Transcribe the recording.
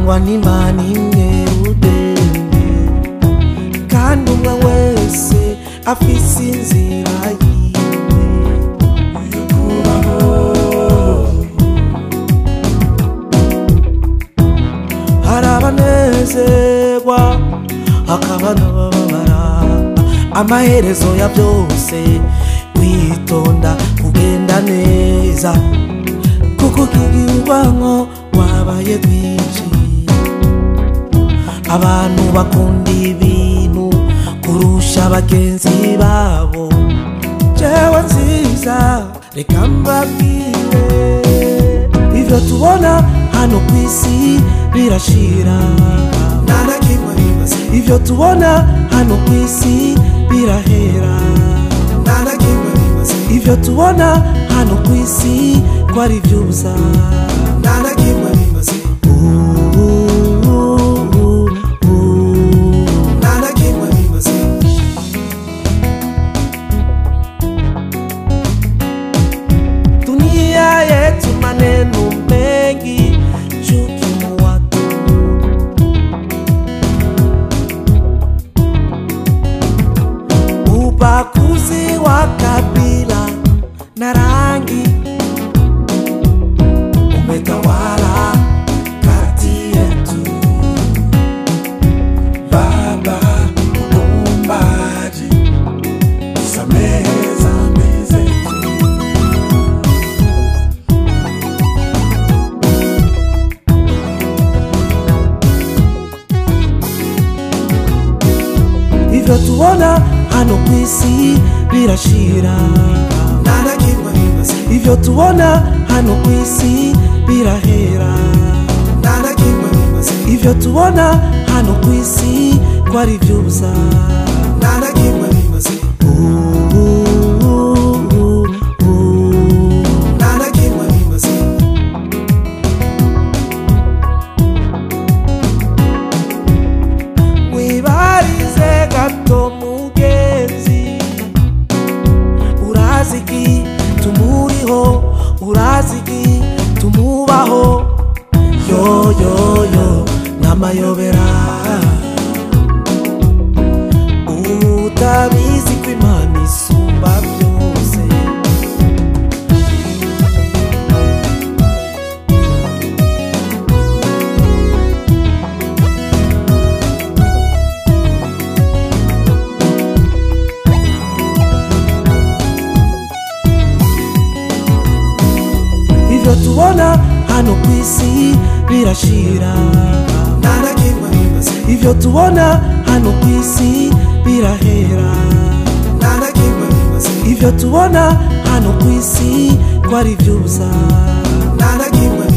turangwa n'imana imwe rudende kandi umwe wese afise inzira yiwe kubaho hari abanezerwa hakaba n'abababara amaherezo ya byose kwitonda kugenda neza kuko kigirwanko wabaye rwinshi abantu bakunda ibintu kurusha bagenzi babo jewe nziza reka mbabwire ivyo tubona hano ku isi birashira nta na kimwe bimaze ivyo tubona hano ku isi birahera nta na kimwe bimaze ivyo tubona hano ku isi ko ari vy'ubusa nta na kimwe bimaze nta na kimwe bimaze dunia yetu maneno mengi chuki watu ubaguzi wa kabila na rangi umetawala kati yetu Baba muumbaji, samehe dhambi zetu. ivyo tubona hano ku isi birashira nta na kimwe bimaze ivyo tubona hano ku isi birahera nta na kimwe bimaze ivyo tubona hano ku isi ko ari vy'ubusa nta na kimwe bimaze nta na kimwe bimaze wibarize gato mugenzi uraziki tumuriho uraziki tumubaho yoyoyo n'amayobera utabizi ko imana isumba byose ivyo tubona hano ku isi birashira nta na kimwe bimaze ivyo tubona hano ku isi birahera nta na kimwe bimaze ivyo tubona hano ku isi ko ari vy'ubusa nta na kimwe